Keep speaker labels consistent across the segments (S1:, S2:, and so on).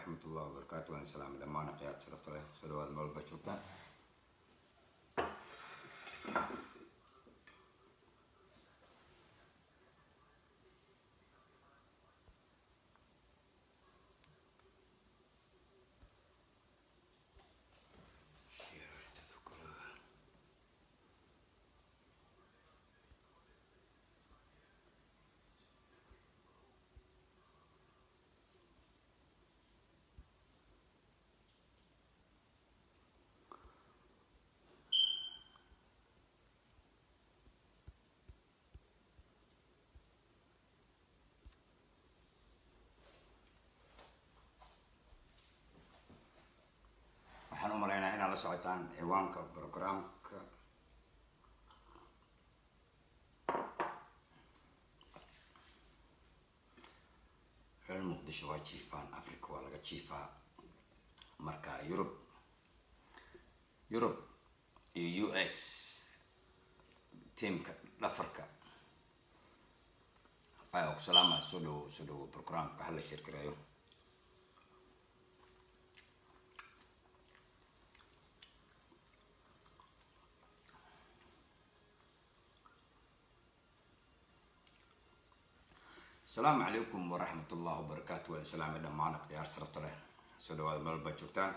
S1: waraxmatullahi wabarakaatu waan salaamay dhammaan khiyaar sharafta leh soo dhawaada meel walba joogtaan waxaan u malaynaa inaad la socotaan ciwaanka programka reer muqdisho waa jiifaan africa waa laga jiifaa marka yurub yurub iyo u s tiamka dhafarka faya ku salaama soo dhawo soo dhawo programka hala sheergareeyo asalaamu calaykum waraxmat ullahi wabarakaatu waan salaamay dhammaan akhtiyaar sarafta leh soo dhawaada meel baad joogtaan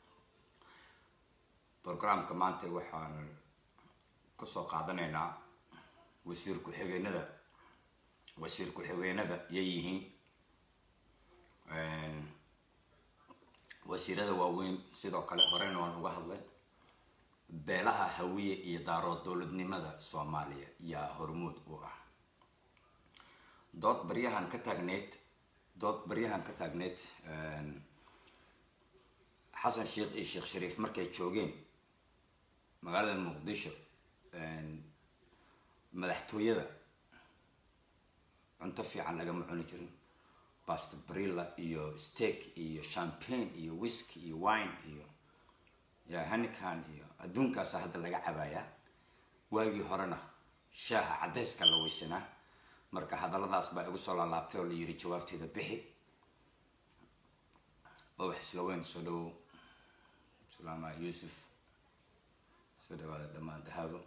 S1: programka maanta waxaan kasoo qaadanaynaa wasiir ku-xigeenada wasiir ku-xigeenada yay yihiin wasiirada waaweyn sidoo kale horeyna waan uga hadlay beelaha hawiye iyo daarood dowladnimada soomaaliya yaa hormuud u ah dood baryahan ka taagneyd dood baryahan ka taagneyd xasan sheekh iyo sheekh shariif markay joogeen magaalada muqdisho madaxtooyada cunto fiican lagama cuni jirin basta brilla iyo steak iyo champagne iyo whisky iyo wine iyo ya hanican iyo adduunkaasa hadda laga cabayaa waagii horena shaaha cadayska la weysanaa marka hadalladaas baa igu soo laalaabtay oo la yiri jawaabteeda bixi obax isla weyn soo dhawow salaama yuusuf soo dhawaada dhammaan dahaabo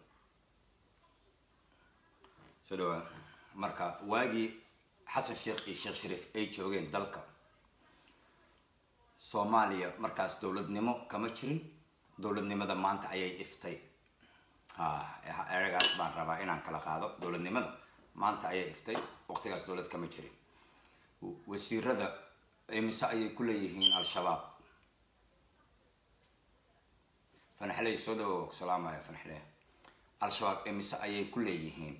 S1: soo dhawaada marka waagii xasan sheekh iyo sheekh shariif ay joogeen dalka soomaaliya markaas dowladnimo kama jirin dowladnimada maanta ayay iftay ha eragaas baan rabaa inaan kala qaado dowladnimada maanta ayay iftay waqtigaas dowlad kama jirin wasiirada imise ayay ku leeyihiin al-shabaab fanaxley soo dhawo salaamaya fanaxle al-shabaab imise ayay ku leeyihiin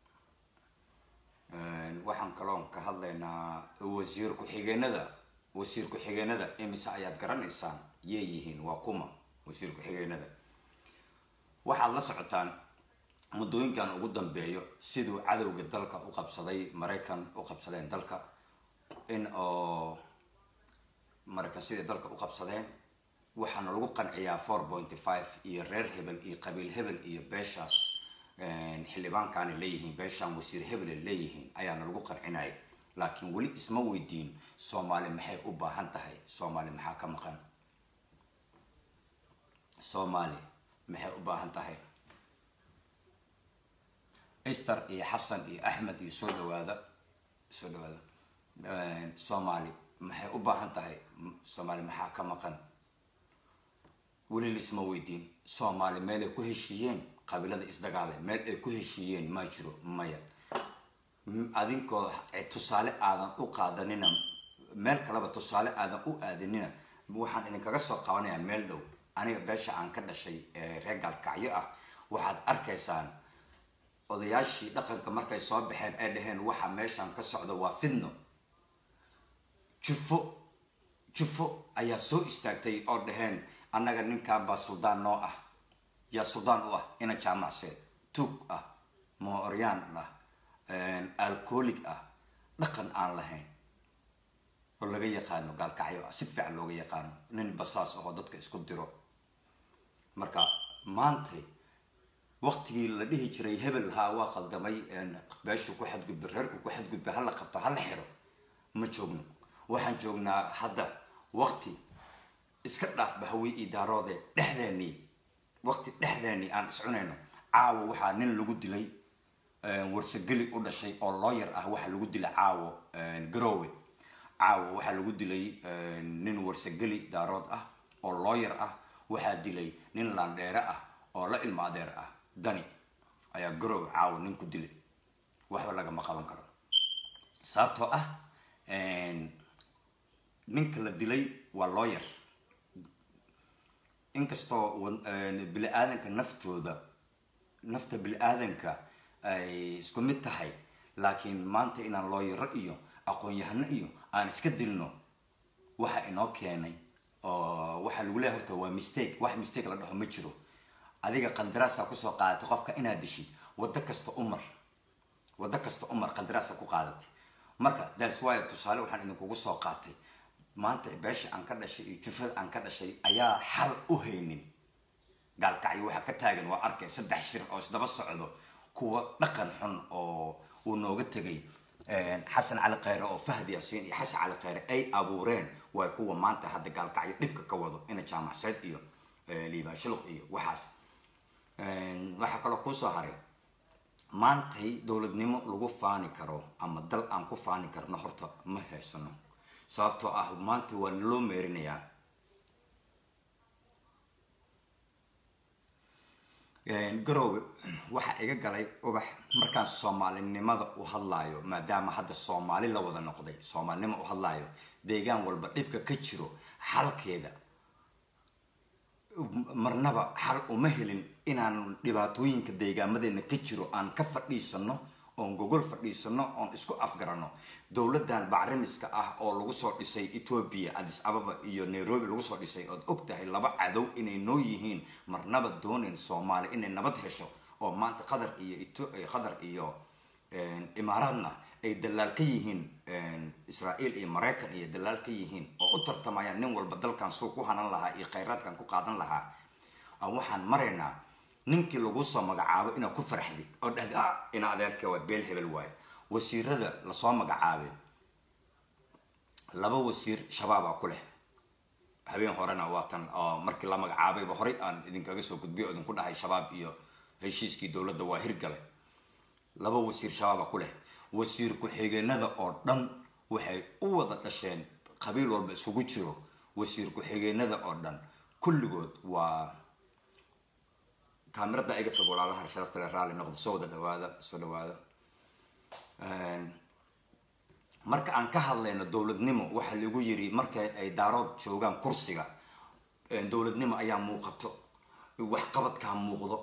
S1: waxaan kaloon ka hadlaynaa wasiir ku-xigeenada wasiir ku-xigeenada imise ayaad garanaysaan yay yihiin waa kuma wasiir ku-xigeenada waxaad la socotaan muddooyinkan ugu dambeeyo siduu cadowga dalka u qabsaday maraykan u qabsadeen dalka in oo maraykan siday dalka u qabsadeen waxaana lagu qanciyaa four pointy five iyo reer hebel iyo qabiil hebel iyo beeshaas xildhibaankaana leeyihiin beeshaan wasiir hebel leeyihiin ayaana lagu qancinaya laakiin weli isma weydiin soomaali maxay u baahan tahay soomaali maxaa ka maqan soomaali maxay u baahan tahay ester iyo xasan iyo axmed iyo soo dhawaada soo dhawaada soomaali maxay u baahan tahay soomaali maxaa ka maqan weli laisma weydiin soomaali meel ay ku heshiiyeen qabiilada isdagaale meel ay ku heshiiyeen ma jiro maya adinkoo tusaale aadan u qaadanina meel kaleba tusaale aadan u aadanina waxaan idinkaga soo qabanayaa meel dhow aniga beesha aan ka dhashay ee reer gaalkacyo ah waxaad arkaysaan odayaashii dhaqanka markay soo baxeen ay dhaheen waxa meeshan ka socda waa fidno jufo jufo ayaa soo istaagtay oo dhaheen annaga ninkan baa suldaan noo ah yaa suldaan u ah ina jaamacse tuug ah mooryaan ah alcoholic ah dhaqan aan lahayn oo laga yaqaano gaalkacyo ah si fiican looga yaqaano nin basaas ahoo dadka isku diro marka maantay waqtigii la dhihi jiray hebel haa waa qaldamay beeshu ku xadgudba reerku ku xadgudba hala qabto hala xiro ma joogno waxaan joognaa hadda waqti iska dhaaf bahawi iyo daaroode dhexdeennii waqti dhexdeennii aan iscunayno caawo waxaa nin lagu dilay warsageli u dhashay oo looyar ah waxaa lagu dilay caawo garoowe caawo waxaa lagu dilay nin warsageli daarood ah oo looyar ah waxaa dilay nin laandheere ah oo la ilmo adeer ah dani ayaa garoowe caawo nin ku dilay waxba lagama qaban karo sababtoo ah ninka la dilay waa looyar inkastoo bini aadanka naftooda nafta bini aadanka ay isku mid tahay laakiin maanta inaan looyaro iyo aqoon-yahano iyo aan iska dilno waxa inoo keenay oo waxaa lagu leeyahay horta waa mistake wax mistake la dhaho ma jiro adiga qandaraasaa kusoo qaadatay qofka inaad dishid waddo kasta umar waddo kasta umar qandaraasa ku qaadatay marka that's why tusaale waxaan idinkugu soo qaatay maanta beesha aan ka dhashay iyo jufada aan ka dhashay ayaa xal u haynin gaalkacyo waxaa ka taagan waa arkay saddex shir oo isdaba socdo kuwa dhaqan xun oo uu nooga tegay xasan cali khayre oo fahdi yaasiin iyo xasan cali khayre ay abuureen waa kuwa maanta hadda gaalkacyo dhibka ka wado ina jaamacseed iyo liibaan shuluq iyo waxaas waxaa kaloo kuusoo haray maantay dowladnimo lagu faani karo ama dal aan ku faani karno horta ma haysano sababtoo ah maanta waa naloo meerinayaa garoowe waxaa iga galay ubax markaan soomaalinimada u hadlaayo maadaama hadda soomaali la wada noqday soomaalinimo u hadlaayo deegaan walba dhibka ka jiro xalkeeda marnaba xal uma helin inaan dhibaatooyinka deegaamadeena ka jiro aan ka fadhiisano oon gogol fadhiisano oon isku afgarano dowladan bacrimiska ah oo lagu soo dhisay ethoobia adis ababa iyo nairobi lagu soo dhisay ood og tahay laba cadow inay noo yihiin marnaba doonayn soomaali inay nabad hesho oo maanta qatar iyo qatar iyo imaaraadna ay dalaal ka yihiin israael iyo maraykan iyo dalaal ka yihiin oo u tartamayaan nin walba dalkan suu ku hanan lahaa iyo khayraadkan ku qaadan lahaa waxaan maraynaa ninkii lagu soo magacaabo inaad ku farxdid oo dhahdi ah ina adeerka waa beel hebel waayo wasiirada lasoo magacaabay laba wasiir shabaabaa ku leh habeen horena waatan oo markii la magacaabayba horay aan idinkaga soo gudbiyo o idinku dhahay shabaab iyo heshiiskii dowladda waa hirgale laba wasiir shabaaba ku leh wasiir ku-xigeenada oo dhan waxay u wada dhasheen qabiil walba isugu jiro wasiir ku-xigeenada oo dhan kulligood waa kaamirada iga fog walaalaha sharafta le raalli noqdo soo wada dhawaada soo dhawaada marka aan ka hadlayno dowladnimo waxaa lagu yiri marka ay daarood joogaan kursiga dowladnimo ayaa muuqato waxqabadkaa muuqdo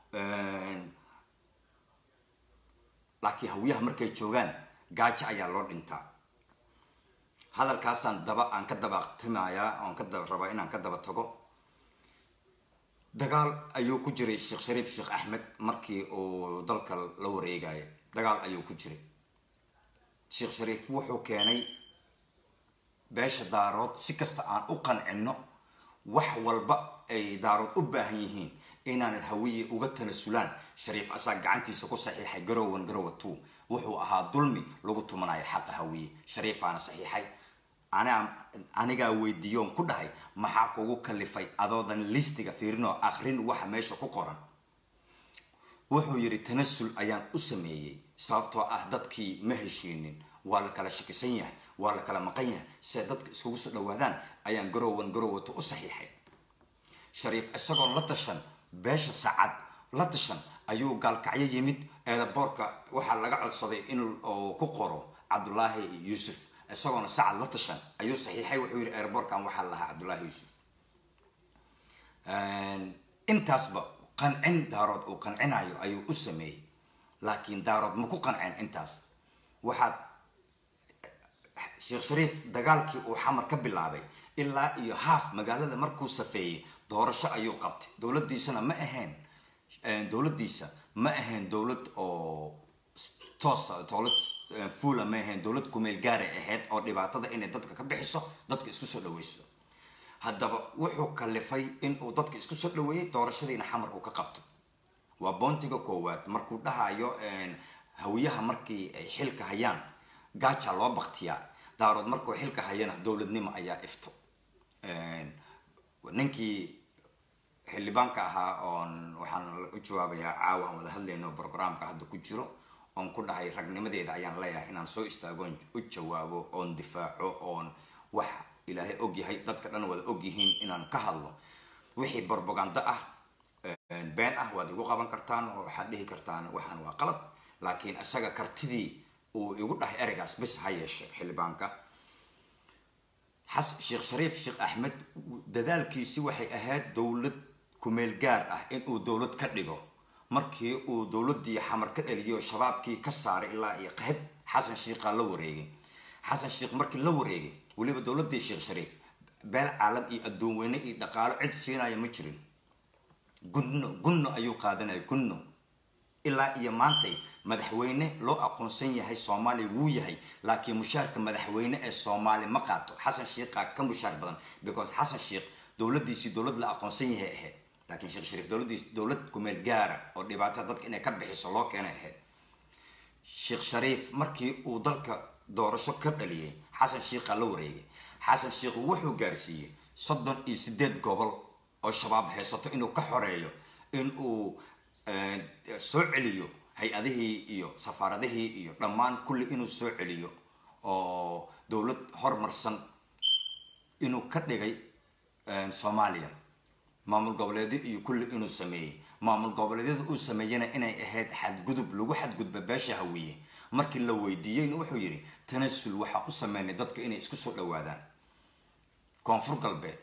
S1: laakiin hawiyaha markay joogaan gaajo ayaa loo dhintaa hadalkaasaan daba aan ka dabaqtimayaa oon ka rabaa inaan ka daba tago dagaal ayuu ku jiray sheekh shariif sheekh axmed markii uu dalka la wareegaya dagaal ayuu ku jiray sheekh shariif wuxuu keenay beesha daarood si kasta aan u qancino wax walba ay daarood u baahan yihiin inaan hawiye uga tanasulaan shariif asaa gacantiisa ku saxiixay garowan garowa two wuxuu ahaa dulmi lagu tumanayo xaqa hawiye shariifaana saxiixay anigaa weydiiyoon ku dhahay maxaa kugu kalifay adoodan listiga fiirinoo akrin waxa meesha ku qoran wuxuu yidhi tanasul ayaan u sameeyey sababtoo ah dadkii ma heshiinin waa la kala shakisan yahay waa la kala maqan yahay si ay dadka iskugu soo dhawaadaan ayaan garowan garowato u saxiixay shariif isagoo la tashan beesha sacad la tashan ayuu gaalkacyo yimid eedaboorka waxaa laga codsaday in uu ku qoro cabdulaahi yuusuf isagoona sacad la tashan ayuu saxiixay wuxuu yidhi eeraboorkan waxaa lahaa cabdullaahi yuusuf intaasba qancin daarood uu qancinayo ayuu u sameeyey laakiin daarood ma ku qanceen intaas waxaad sheekh shariif dagaalkii uu xamar ka bilaabay ilaa iyo haaf magaalada markuu safeeyey doorasho ayuu qabtay dowladdiisana ma ahayn dowladdiisa ma ahayn dowlad oo toosa dowlad fuula ma ahayn dowlad kumeel gaaray ahayd oo dhibaatada inay dadka ka bixiso dadka isku soo dhaweyso haddaba wuxuu kalifay in uu dadka isku soo dhaweeyey doorashadiina xamar uu ka qabto waa boontiga koowaad markuu dhahayo hawiyaha markii ay xilka hayaan gaaja loo baktiyaa daarood markuu xilka hayana dowladnimo ayaa ifto ninkii xildhibaanka ahaa oon waxaan u jawaabayaa caawa aan wada hadlayno programka hadda ku jiro oon ku dhahay ragnimadeeda ayaan leeyahay inaan soo istaago oon u jawaabo oon difaaco oon wax ilaahay og yahay dadka dhan wada og yihiin inaan ka hadlo wixii borbagando ah been ah waad igu qaban kartaan oo waxaad dhihi kartaan waxaan waa qalad laakiin isaga kartidii uu igu dhahay ereygaas bis ha yeeshe xildhibaanka xas sheekh shariif sheekh axmed dadaalkiisi waxay ahayd dowlad kumeel gaar ah inuu dowlad ka dhigo markii uu dowladii xamar ka dhaliyo shabaabkii ka saaray ilaa iyo qayb xasan sheikhaa la wareegay xasan sheikh markii la wareegay weliba dowladii sheekh shariif beel caalam iyo adduun weyne iyo dhaqaalo cid siinaya ma jirin gunno gunno ayuu qaadanaya gunno ilaa iyo maantay madaxweyne loo aqoonsan yahay soomaaliya wuu yahay laakiin mushaarka madaxweyne ee soomaaliya ma qaato xasan sheikhaa ka mushaar badan because xasan sheikh dowladiisii dowlad la aqoonsan yahay ahayd laakiin sheekh shariif dowladiis dowlad kumeel gaara oo dhibaatada dadka inay ka bixiso loo keenay ahayd sheekh shariif markii uu dalka doorasho ka dhaliyay xasan sheikhaa la wareegay xasan sheikh wuxuu gaarsiiyey soddon iyo sideed gobol oo shabaab haysato inuu ka xoreeyo in uu soo celiyo hay-adihii iyo safaaradihii iyo dhammaan kulli inuu soo celiyo oo dowlad hormarsan inuu ka dhigay soomaaliya maamul goboleedyo iyo kulli inuu sameeyey maamul goboleedyada uu sameeyena inay ahayd xadgudub lagu xadgudba beesha hawiye markii la weydiiyeyna wuxuu yidhi tanasul waxaa u sameynay dadka inay isku soo dhawaadaan koonfur galbeed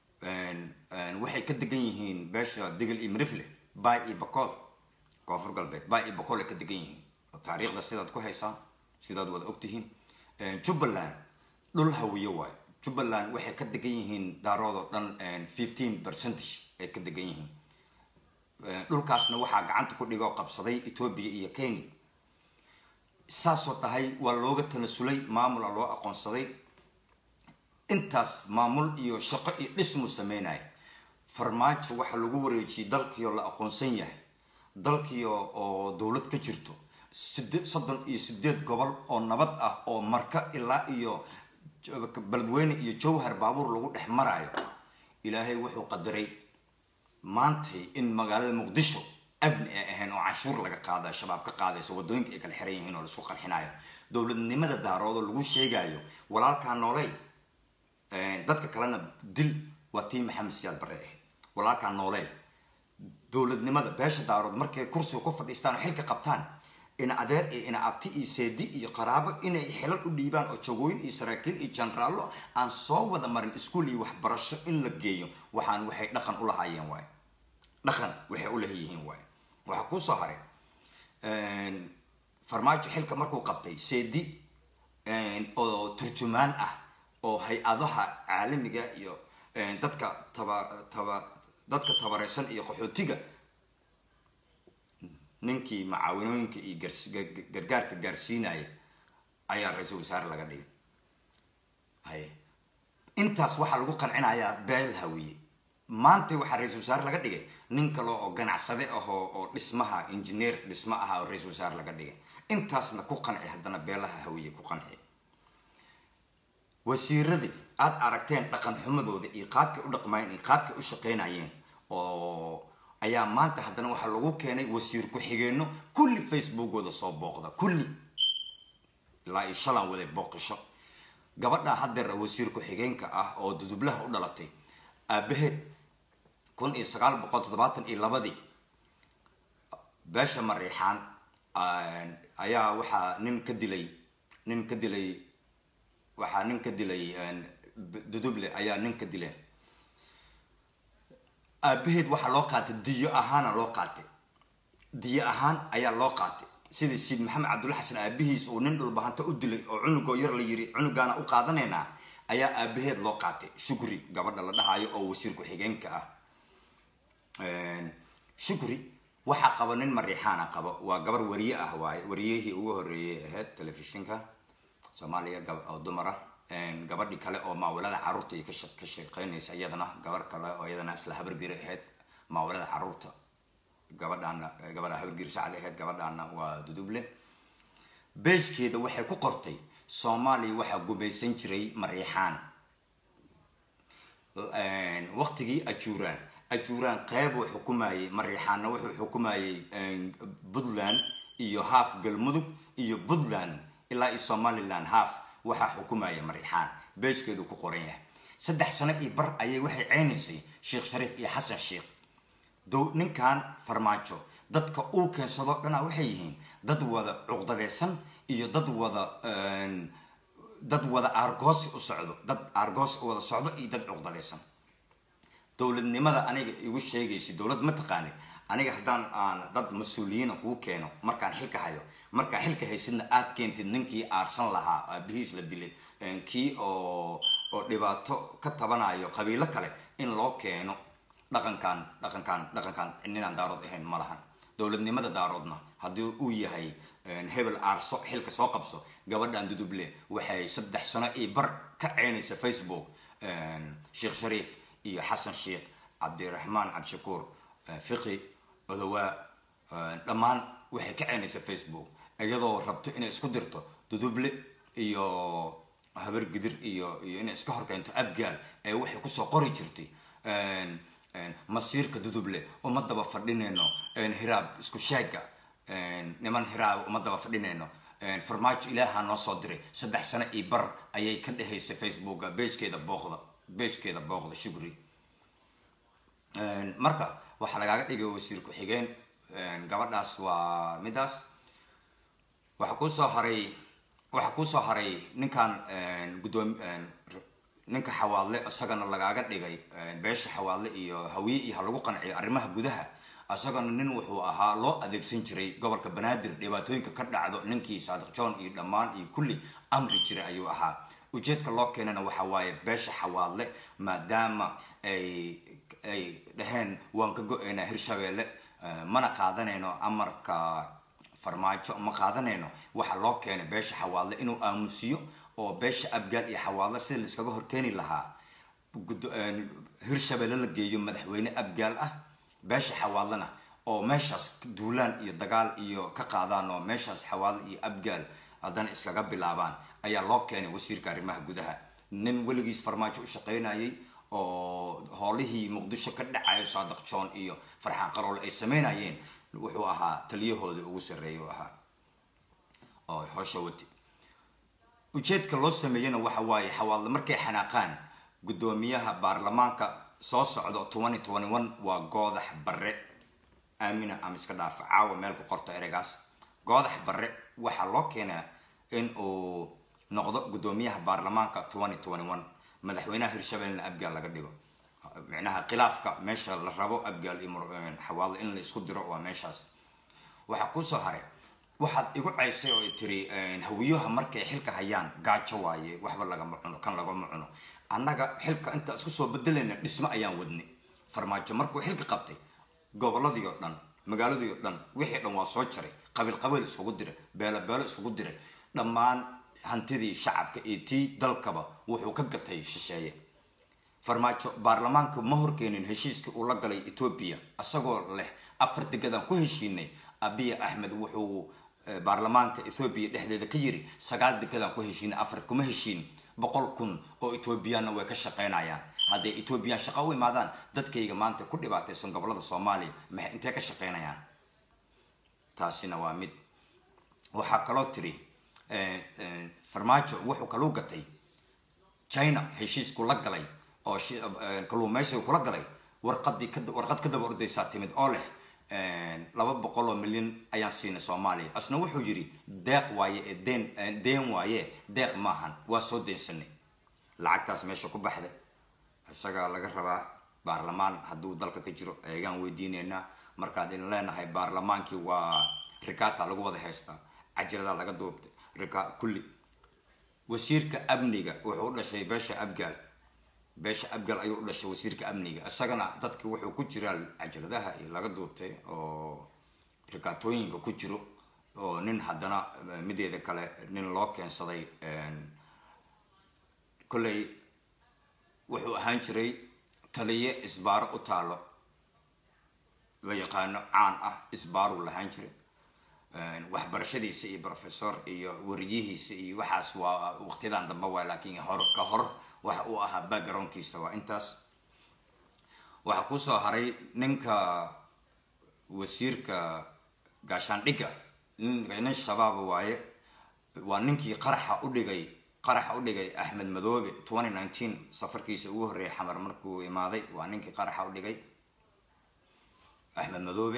S1: waxay ka degan yihiin beesha digil iyo mirifle bay iyo bacool koonfur galbeed bay iyo bacool ay ka degan yihiin taariikhda sidaad ku haysaan sidaad wada ogtihiin jubbaland dhul hawiye waayo jubbaland waxay ka degan yihiin daaroodoo dhan fifteen percentage ay ka degan yihiin dhulkaasna waxaa gacanta ku dhigoo qabsaday etoobiya iyo kenya saasoo tahay waa looga tanasulay maamula loo aqoonsaday intaas maamul iyo shaqo iyo dhismuu sameynaya farmaajo waxaa lagu wareejiyey dalkiioo la aqoonsan yahay dalkii oo dowlad ka jirto soddon iyo sideed gobol oo nabad ah oo marka ilaa iyo beledweyne iyo jowhar baabuur lagu dhex maraayo ilaahay wuxuu qadaray maantay in magaalada muqdisho abni ay ahayn oo canshuur laga qaadayo shabaab ka qaadayso wadooyinka ay kala xiran yihiin oo laisku qarxinayo dowladnimada daaroodoo lagu sheegayo walaalkaa nooley dadka kalena dil waa tii maxamed siyaad bare ahayd walaalkaa nooley dowladnimada beesha daarood markay kursiga ku fadhiistaan oo xilka qabtaan ina adeer iyo ina abti iyo seedi iyo qaraabo inay xilal u dhiibaan oo jagooyin iyo saraakiil iyo jenaraallo aan soo wada marin iskuol iyo waxbarasho in la geeyo waxaan waxay dhaqan u lahaayeen waay dhaqan waxay u leeyihiin waay waxaa kusoo haray farmaajo xilka markuu qabtay seedi oo turjumaan ah oo hay-adaha caalamiga iyo dadka taba taba dadka tabareysan iyo qaxootiga ninkii macaawanooyinka iyo gargaarka gaarsiinaya ayaa ra-iisul wasaare laga dhigay haye intaas waxaa lagu qancinayaa beel hawiye maanta waxaa ra-iisul wasaare laga dhigay nin kale oo ganacsade ahoo oo dhismaha engineer dhismo aha oo ra-iisul wasaare laga dhigay intaasna ku qanci haddana beelaha hawiye ku qanci wasiiradii aada aragteen dhaqan xumadooda iyo qaabkay u dhaqmayeen iyo qaabkay u shaqeynayeen oo ayaa maanta haddana waxaa lagu keenay wasiir ku-xigeenno kulli facebookooda soo booqda kulli ilaa iyo shalan waday booqisho gabadha haddeer wasiir ku-xigeenka ah oo dudublaha u dhalatay aabaheed kun iyo sagaal boqol toddobaatan iyo labadii beesha mariixaan ayaa waxaa nin ka dilay nin ka dilay waxaa nin ka dilay duduble ayaa nin ka dilay aabaheed waxaa loo qaatay diyo ahaana loo qaatay diyo ahaan ayaa loo qaatay sidii siid maxamed cabdulla xasan aabihiis uu nin dhulbahanta u dilay oo cunugoo yar la yiri cunugaana u qaadanaynaa ayaa aabaheed loo qaatay shukri gabadha la dhahayo oo wasiir ku-xigeenka ah shukri waxaa qaba nin mariixaana qabo waa gabar wariye ah waaye wariyihii ugu horeeyay ahayd telefishinka soomaaliya oo dumar ah gabadhi kale oo maawilada caruurta ka shaqeynaysa iyadana gabar kale oo iyadana isla habargiri ahayd maawilada caruurta gabadhaana gabadha habargiri sacad ahayd gabadhaana waa duduble beejkeeda waxay ku qortay soomaaliya waxaa gumaysan jiray mariixaan waqtigii ajuuraan ajuuraan qeyb uu xukumayey mariixaana wuxuu xukumayey puntland iyo half galmudug iyo puntland ilaa iyo somaliland half waxaa xukumaya mariixaan beejkeedu ku qoran yahay saddex sano iyo bar ayay waxay ceynaysay sheekh shariif iyo xasan sheekh dow ninkan farmaajo dadka uu keensado dhanaa waxay yihiin dad wada cuqdadeysan iyo dad wada dad wada aargoosi u socdo dad aargoosi u wada socdo iyo dad cuqdadeysan dowladnimada aniga igu sheegaysa dowlad ma taqaani aniga haddaan aan dad mas-uuliyiina kuu keeno markaan xilka hayo markaa xilka haysidna aad keentid ninkii aarsan lahaa aabihiis la dilay kii oo oo dhibaato ka tabanayo qabiilo kale in loo keeno dhaqankan dhaqankan dhaqankan ninaan daarood ahayn ma lahan dowladnimada daaroodna haddii uu yahay hebel aarso xilka soo qabso gabadhan duduble waxay saddex sano iyo bar ka ceynaysa facebook sheekh shariif iyo xasan sheekh cabdiraxmaan cabdishakuur fiqi odowaa dhammaan waxay ka ceynaysa facebook iyadoo rabto inay isku dirto duduble iyo habar gidir iyo iyo inay iska horkeento abgaal ee waxay kusoo qori jirtay masiirka duduble uma daba fadhinayno hiraab isku sheega niman hiraab uma daba fadhinayno farmaajo ilaaha noo soo diray saddex sano iyo bar ayay ka dhehaysa facebooka beejkeeda booqda beejkeeda booqda shugri marka waxaa lagaaga dhigay wasiir ku-xigeen gabadhaas waa midaas waxaa kuusoo haray waxaa kuusoo haray ninkan guddoom ninka xawaadle isagana lagaaga dhigay beesha xawaadle iyo hawiye iyo ha lagu qanciyo arrimaha gudaha isagana nin wuxuu ahaa loo adeegsan jiray gobolka banaadir dhibaatooyinka ka dhacdo ninkii saadiq john iyo dhammaan iyo kulli amri jiray ayuu ahaa ujeedka loo keenana waxa waaye beesha xawaadle maadaama ay ay dhaheen waan ka go-eynaa hirshabeelle mana qaadanayno amarka farmaajo ma qaadanayno waxaa loo keenay beesha xawaadle inuu aamusiyo oo beesha abgaal iyo xawaadle sida la iskaga horkeeni lahaa hirshabeelle la geeyo madaxweyne abgaal ah beesha xawaadlena oo meeshaas duulaan iyo dagaal iyo ka qaadaan oo meeshaas xawaadle iyo abgaal haddana iskaga bilaabaan ayaa loo keenay wasiirka arrimaha gudaha nin weligiis farmaajo u shaqaynayay oo howlihii muqdisho ka dhacayo saadiq john iyo farxaan qaroole ay sameynayeen wuxuu ahaa taliyahooda ugu sarreeya u ahaa oo howsha wati ujeedka loo sameeyena waxa waaye xawaadle markay xanaaqaan guddoomiyaha baarlamaanka soo socdo twenty twenty one waa goodax barre aamina ama iska dhaafa caawa meel ku qorto ereygaas goodax barre waxaa loo keenaa in uu noqdo guddoomiyaha baarlamaanka twenty twenty one madaxweynaha hirshabellena abgaal laga dhigo micnaha khilaafka meesha la rabo abgaal iyo xawaadle in la isku diro waa meeshaas waxaa kusoo haray waxaad igu caysay oo tiri hawiyaha markay xilka hayaan gaajo waaye waxba lagama cuno kan lagama cuno annaga xilka intaa isku soo bedelayna dhismo ayaan wadnay farmaajo markuu xilka qabtay goboladii oo dhan magaaladii oo dhan wixii dhan waa soo jaray qabiil qabiil iskugu diray beelo beelo iskugu diray dhammaan hantidii shacabka iyo tii dalkaba wuxuu ka gatay shisheeye farmaajo baarlamaanka ma horkeenin heshiiskii uu la galay etoobiya isagoo leh afar degadaan ku heshiinay abiya axmed wuxuu baarlamaanka ethoobiya dhexdeeda ka yiri sagaal degadaan ku heshiinay afar kuma heshiin boqol kun oo etoobiyaanna way ka shaqaynayaan hadday etoobiyaan shaqo u imaadaan dadkayga maanta ku dhibaataysan gobolada soomaaliya maxay intee ka shaqaynayaan taasina waa mid waxaa kaloo tiri farmaajo wuxuu kaluu gatay china heshiisku la galay oo kaluumaysiga kula galay warqadii warqad ka daba ordaysaa timid oo leh laba boqol oo milyan ayaan siinay soomaaliya asna wuxuu yidhi deeq waaye ee deen deen waaye deeq maahan waa soo deensanay lacagtaas meesha ku baxda isagaa laga rabaa baarlamaan hadduu dalka ka jiro eegaan weydiinaynaa markaad in leenahay baarlamaankii waa rikaata lagu wada haystaa cajiradaa laga duubtay rika kulli wasiirka amniga wuxuu u dhashay beesha abgaal beesha abgaal ayuu u dhashay wasiirka amniga isagana dadki wuxuu ku jiraa cajaladaha iyo laga duubtay oo rikaatooyinka ku jiro oo nin haddana mideeda kale nin loo keensaday kolley wuxuu ahaan jiray taliye isbaaro u taalo la yaqaano caan ah isbaaruu lahaan jiray waxbarashadiisa iyo professor iyo wariyihiisa iyo waxaas waa waqtiyadan dambe waa laakiin hor ka hor waxa uu ahaa backgroundkiisa waa intaas waxaa kusoo haray ninka wasiirka gaashaandhigga nin nin shabaaba waaye waa ninkii qaraxa u dhigay qaraxa u dhigay axmed madoobe twenty nineteen safarkiisa ugu horreeyay xamar markuu imaaday waa ninkii qaraxa u dhigay axmed madoobe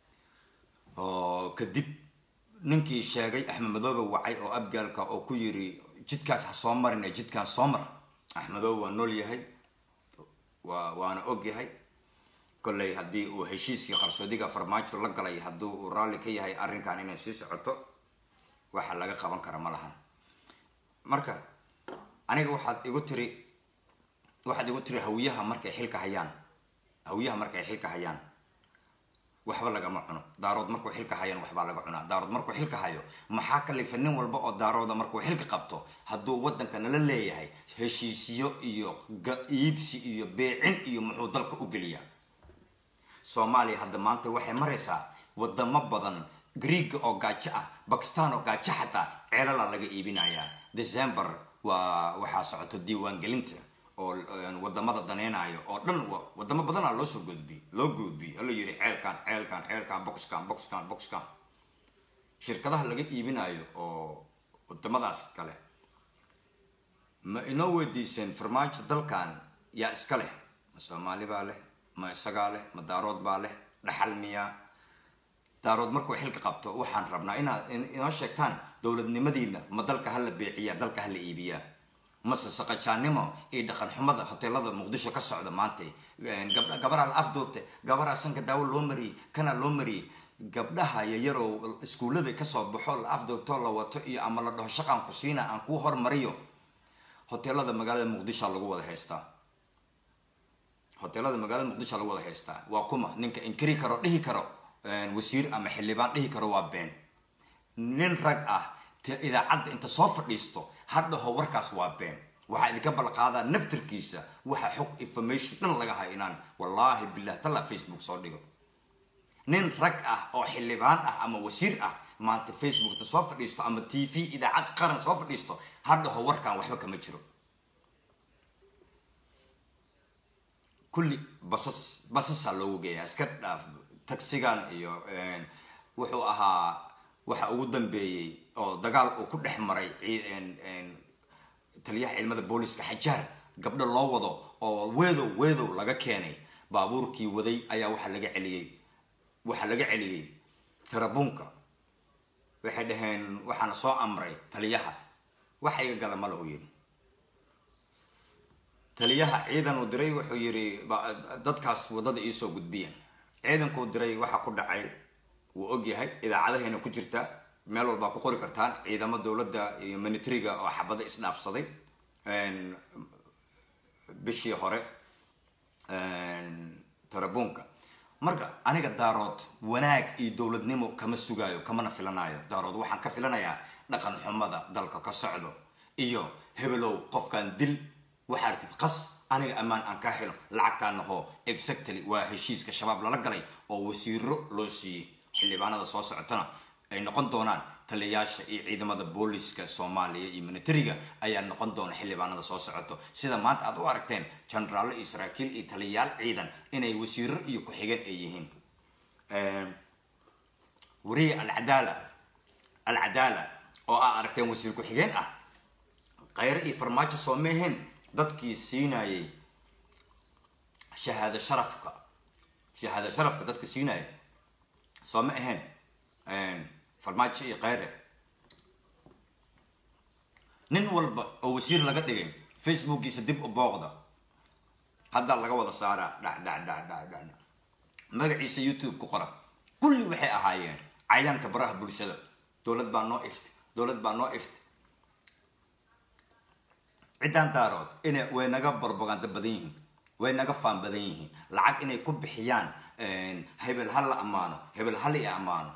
S1: oo kadib ninkii sheegay axmed madoobe wacay oo abgaalka oo ku yiri jidkaas ha soo marin ee jidkaan soo mar axmedoobe waa nool yahay waa waana og yahay kolley haddii uu heshiiskii qarsoodiga farmaajo la galay haddii uu raalli ka yahay arrinkan inay sii socoto waxa laga qaban kara ma lahan marka aniga waxaad igu tiri waxaad igu tiri hawiyaha markay xilka hayaan hawiyaha markay xilka hayaan waxba lagama cuno daarood markuu xilka hayaan waxbaa laga cunaa daarood markuu xilka hayo maxaa kalifa nin walba oo daarooda markuu xilka qabto hadduu wadanka nala leeyahay heshiisyo iyo iibsi iyo beecin iyo muxuu dalka u geliyaa soomaaliya hadda maanta waxay maraysaa wadamo badan greega oo gaajo ah bakistan oo gaajo xataa ceelala laga iibinayaa december waa waxaa socoto diiwaangelinta oo wadamada daneynayo oo dhan wadamo badana loosoo gudbiy loo gudbiy hala yiri ceelkan ceelkan ceelkan boxkan boxkan boxkan shirkadaha laga iibinayo oo wadamadaas kale ma inoo weydiiseen farmaajo dalkan yaa iska leh ma soomaali baa leh ma isagaa leh ma daarood baa leh dhaxal miyaa daarood markuu xilka qabto waxaan rabnaa inaad inoo sheegtaan dowladnimadiina ma dalka hala beeciyaa dalka hala iibiyaa mase saqajaanimo iyo dhaqan xumada hoteelada muqdisho ka socda maanta gabaraa la afduubtay gabaraa sanka daawo loo mariyey kana loo mariyey gabdhaha yayarow iskuullada kasoo baxo la afduubto la wato iyo ama la dhaho shaqaan ku siina aan kuu hormariyo hoteelada magaalada muqdishoa lagu wada haystaa hoteelada magaalada muqdishoa lagu wada haystaa waa kuma ninka inkiri karo dhihi karo wasiir ama xildhibaan dhihi karo waa been nin rag ah idaacadda inta soo fadhiisto hadhaho warkaas waa been waxaa idinka balqaadaa naftarkiisa waxa xog information dhan laga hay inaan wallaahi bilah talla facebook soo dhigo nin rag ah oo xildhibaan ah ama wasiir ah maanta facebook inta soo fadhiisto ama t v idaacad qaran soo fadhiisto hadhaho warkan waxba kama jiro kulli basas basasaa loogu geeyaa iska dhaaf tagsigan iyo wuxuu ahaa waxa ugu dambeeyey oo dagaal uu ku dhex maray taliyaha ciidamada booliska xajaar gabdho loo wado oo weedow weedow laga keenay baabuurkii waday ayaa waxaa laga celiyey waxaa laga celiyey tarabuunka waxay dhaheen waxaana soo amray taliyaha waxa iga gala ma lahu yidhi taliyaha ciidan uu diray wuxuu yidhi dadkaas waddada iisoo gudbiya ciidankuu diray waxa ku dhacay wuu og yahay idaacadahayna ku jirta meel walbaa ku qori kartaan ciidamo dowladda iyo militariga oo xabado isdhaafsaday bishii hore tarabuunka marka aniga daarood wanaag iyo dowladnimo kama sugaayo kamana filanayo daarood waxaan ka filanayaa dhaqan xumada dalka ka socdo iyo hebelow qofkan dil waxaa artid qas aniga ammaan aan ka helo lacagtaana hoo exactly waa heshiiska shabaab lala galay oo wasiiro loo siiyey xildhibaanada soo socotana ay noqon doonaan taliyayaasha iyo ciidamada booliska soomaaliya iyo militariga ayaa noqon doona xildhibaanada soo socoto sida maanta aad u aragteen jenaraallo iyo saraakiil iyo taliyayaal ciidan inay wasiiro iyo ku-xigeen ay yihiin wariye alcadaala alcadaala oo aa aragteen wasiir ku-xigeen ah khayre iyo farmaajo soo meeheen dadkii siinayay shahaado sharafka shahaado sharafka dadka siinaya soo ma ahayn farmaajo iyo khayre nin walba oo wasiir laga dhigay facebookiisa dib u booqda haddaa laga wada saaraa dhac dhac dhac dhac dhac magaciisa youtube ku qora kulli waxay ahaayeen cayaanka baraha bulshada dowlad baa noo ift dowlad baa noo ift ciddaan daarood inay way naga barbaganda badan yihiin way naga faan badan yihiin lacag inay ku bixiyaan hebel hal la ammaano hebel hal i ammaano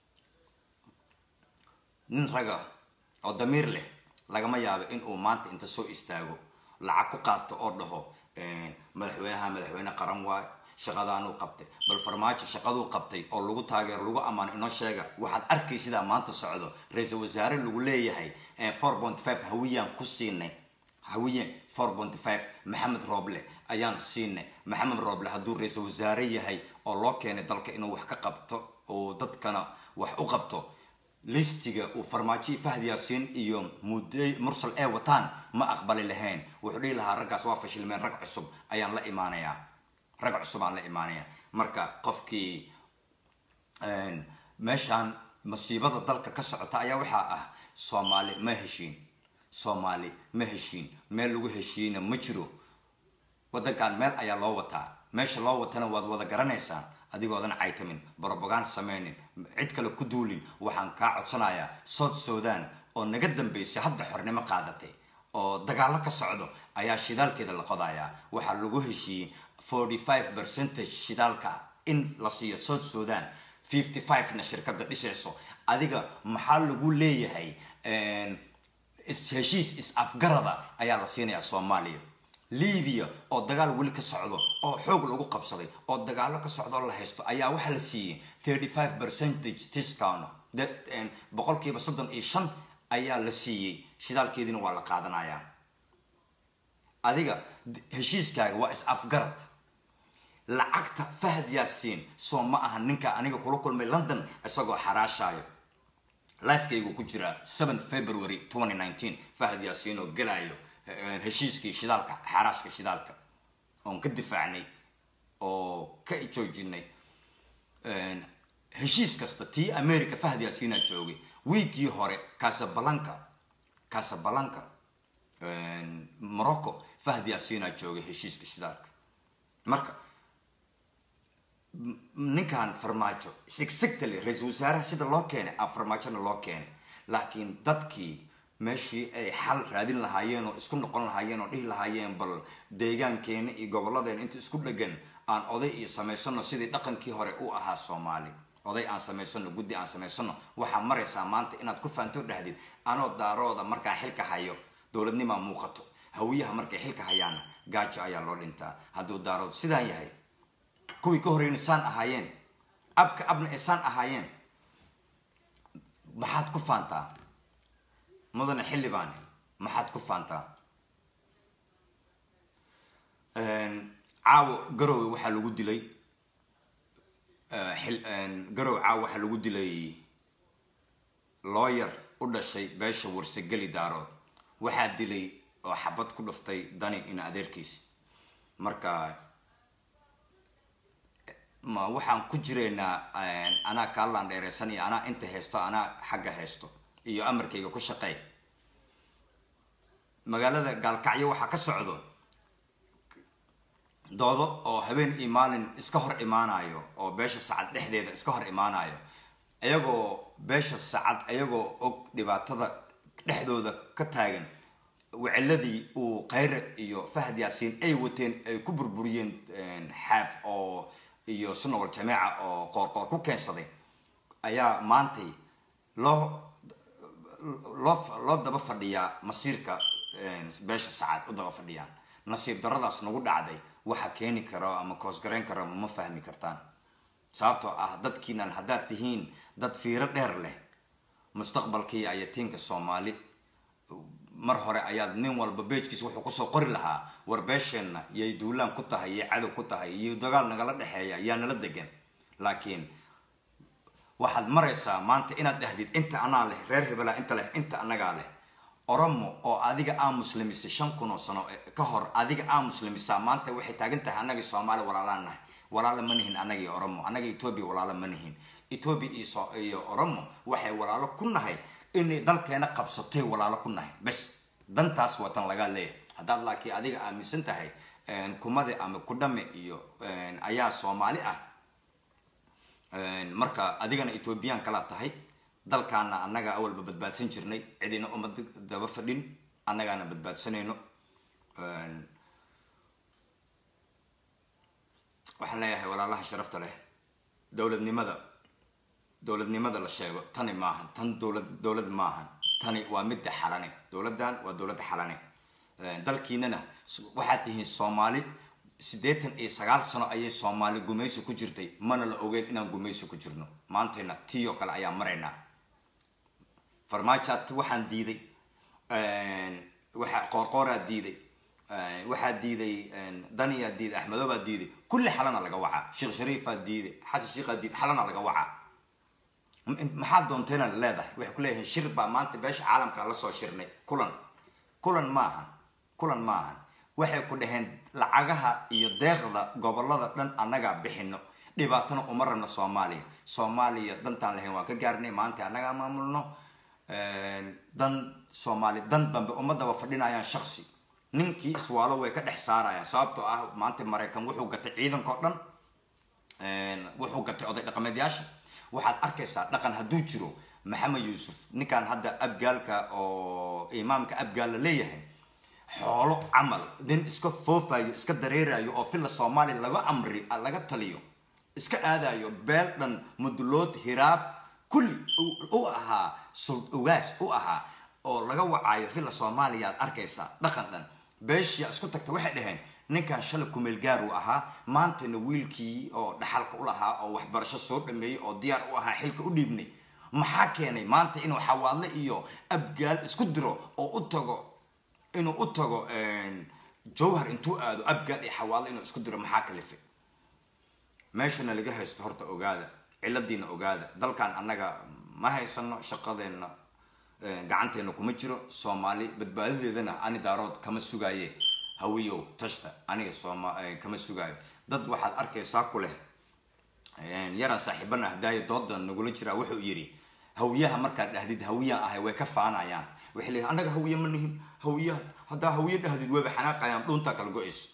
S1: nin raga oo damiir leh lagama yaabo in uu maanta inta soo istaago lacag ku qaato oo dhaho madaxweynaha madaxweyne qaran waayo shaqadaanuu qabtay bal farmaajo shaqaduu qabtay oo lagu taageero lagu ammaano inoo sheega waxaad arkay sidaa maanta socdo ra-iisul wasaare lagu leeyahay four point five hawiyaan ku siinay hawiye four point five maxamed rooble ayaan siinay maxamed rooble hadduu ra-iisul wasaare yahay oo loo keenay dalka inuu wax ka qabto oo dadkana wax u qabto listiga uu farmaajo fahd yaasiin iyo mudey mursal ee wataan ma aqbali lahayn wuxuu dhihi lahaa raggaas waa fashilmeen rag cusub ayaan la imaanayaa rag cusub aan la imaanaya marka qofkii meeshaan masiibada dalka ka socota ayaa waxaa ah soomaali ma heshiin soomaali ma heshiin meel lagu heshiiyeyna ma jiro wadankan meel ayaa loo wataa meesha loo watana waad wada garanaysaan adigoodan caytamin brobagand sameynin cid kale ku duulin waxaan kaa codsanayaa south sudan oo naga dambeysay hadda xornimo qaadatay oo dagaalo ka socdo ayaa shidaalkeeda la qodayaa waxaa lagu heshiiyey forty five percentage shidaalka in la siiyo south sudan fifty five na shirkada dhisayso adiga maxaa lagu leeyahay heshiis is-afgarada ayaa la siinayaa soomaaliya libiya oo dagaal weli ka socdo oo xoog lagu qabsaday oo dagaalo ka socdo la haysto ayaa waxaa la siiyey thirty five percentage discount boqolkiiba soddon iyo shan ayaa la siiyey shidaalkeediina waa la qaadanayaa adiga heshiiskaaga waa is-afgarad lacagta fahad yaasiin soo ma aha ninka aniga kula kulmay london isagoo xaraashaayo lifekaygu ku jira seven february twenty nineteen fahad yaasiin oo gelayo heshiiskii shidaalka xaraashka shidaalka oon ka difaacnay oo ka joojinay heshiis kasta tii america fahad yaasiinaa joogay wiigii hore casabalanca casabalanca morocco fahad yaasiinaa joogay heshiiska shidaalka marka ninkan farmaajo sigsigtale ra-iisul wasaaraha sida loo keenay a farmaajona loo keenay laakiin dadkii meeshii ay xal raadin lahaayeen oo isku noqon lahaayeen oo dhihi lahaayeen bal deegaankeena iyo gobolladeena inta isku dhegan aan oday iyo samaysano sidii dhaqankii hore u ahaa soomaali oday aan samaysano guddi aan samaysano waxaa maraysaa maanta inaad ku faanto dhahdid anoo daarooda markaa xilka hayo dowladnimaa muuqato hawiyaha markay xilka hayaana gaajo ayaa loo dhintaa hadduu daarood sidaan yahay kuwii ka horeyna saan ahaayeen abka abna ay saan ahaayeen maxaad ku faantaa mudane xildhibaane maxaad ku faantaa caawo garowe waxaa lagu dilay garowe caawo waxaa lagu dilay looyar u dhashay beesha warsageli daarood waxaa dilay oo xabad ku dhuftay dani ina adeerkiis marka ma waxaan ku jireynaa anaa kaalaan dheereysan iyo anaa inta haysto anaa xagga haysto iyo amarkayga ku shaqeey magaalada gaalkacyo waxaa ka socdo doodo oo habeen iyo maalin iska hor imaanayo oo beesha sacad dhexdeeda iska hor imaanayo iyagoo beesha sacad iyagoo og dhibaatada dhexdooda ka taagan wiciladii uu khayre iyo fahad yaasiin ay wateen ay ku burburiyeen xaaf oo iyo sunawal jameeca oo qoorqoor ku keensaday ayaa maantay loo loo loo daba fadhiyaa masiirka beesha sacad u daba fadhiyaan nasiib daradaas nagu dhacday waxa keeni karo ama koosgarayn karo ma fahmi kartaan sababtoo ah dadkiinan haddaad tihiin dad fiiro dheer leh mustaqbalkii ayatiinka soomaali mar hore ayaad nin walba beejkiisa wuxuu kusoo qori lahaa war beesheenna yay duulaan ku tahay yay cadow ku tahay iyo dagaal nagala dhexeeya yaa nala degan laakiin waxaad maraysaa maanta inaad dhahdid inta anaa leh reer hebelaa inta leh inta anagaa leh oromo oo adiga aa muslimisay shan kun oo sano ka hor adiga aa muslimisaa maanta waxay taagan tahay annagii soomaali walaalaan nahay walaalo ma nihin annagii oromo annaga etoobiya walaalo ma nihin etoobiya iyo oromo waxay walaalo ku nahay inay dalkeena qabsatay walaalo ku nahay bes dantaas watan lagaa leeyahay haddaad laakiin adiga aaminsan tahay kumade ama kudhame iyo ayaa soomaali ah marka adigana ethoobiyan kalaa tahay dalkaana annaga awalba badbaadsan jirnay cidina uma daba fadhin annagaana badbaadsanayno waxaan leeyahay walaalaha sharafta leh dowladnimada dowladnimada la sheego tani maahan tan dowlad dowlad maahan tani waa midda xalane dowladdan waa dowladda xalane dalkiinana waxaad tihiin soomaali siddeetan iyo sagaal sano ayay soomaali gumaysi ku jirtay mana la ogeyn inaan gumaysi ku jirno maantayna tii oo kale ayaan maraynaa farmaajaad waxaan diiday waxa qoorqooraa diiday waxaa diiday daniyaa diiday axmedoobaa diiday kulli xalana laga wacaa sheekh shariifaa diiday xasan sheikhaa diiday xalana laga wacaa maxaa doontayna leedahay waxay ku leeyihiin shir baa maanta beesha caalamka la soo shirnay kulan kulan maahan kulan maahan waxay ku dhaheen lacagaha iyo deeqda gobolada dhan annagaa bixino dhibaatana uma rabno soomaaliya soomaaliya dantaan lahayn waan ka gaarnay maanta annagaa maamulno dan soomaali dan dambe ummadaba fadhinayaan shaksi ninkii iswaalo way ka dhex saarayaan sababtoo ah maanta maraykan wuxuu gatay ciidankao dhan wuxuu gatay oday dhaqameedyaasha waxaad arkaysaa dhaqan hadduu jiro maxamed yuusuf ninkan hadda abgaalka oo imaamka abgaal la leeyahay xoolo camal nin iska foofayo iska dareerayo oo filla soomaaliya laga amri laga taliyo iska aadayo beel dhan mudulood hiraab kulli u ahaa ugaas u ahaa oo laga wacaayo filla soomaaliya aad arkaysaa dhaqan dhan beeshiya isku tagta waxay dhaheen ninkan shalay kumeel gaar uu ahaa maantana wiilkii oo dhaxalka u lahaa oo waxbarasho soo dhameeyey oo diyaar u ahaa xilka u dhiibnay maxaa keenay maanta inuu xawaadle iyo abgaal isku diro oo u tago inuu u tago jawhar intuu aado abgaal iyo xawaadle inuu isku diro maxaa kalifay meeshana laga haysto horta ogaada ciladiina ogaada dalkan annaga ma haysano shaqadeenna gacanteena kuma jiro soomaali badbaadadeedana ani daarood kama sugaaye hawiyow tashta aniga sooma kama sugaayo dad waxaad arkaysaa ku leh yaraan saaxiibana hadaaya dooda nagula jiraa wuxuu yidhi hawiyaha markaad dhahdid hawiyaan ahay way ka faanayaan waxay leeyihin annaga hawiye ma nihin hawiyaha haddaa hawiye dhahdid wayba xanaaqayaan dhuuntaa kala go-ayso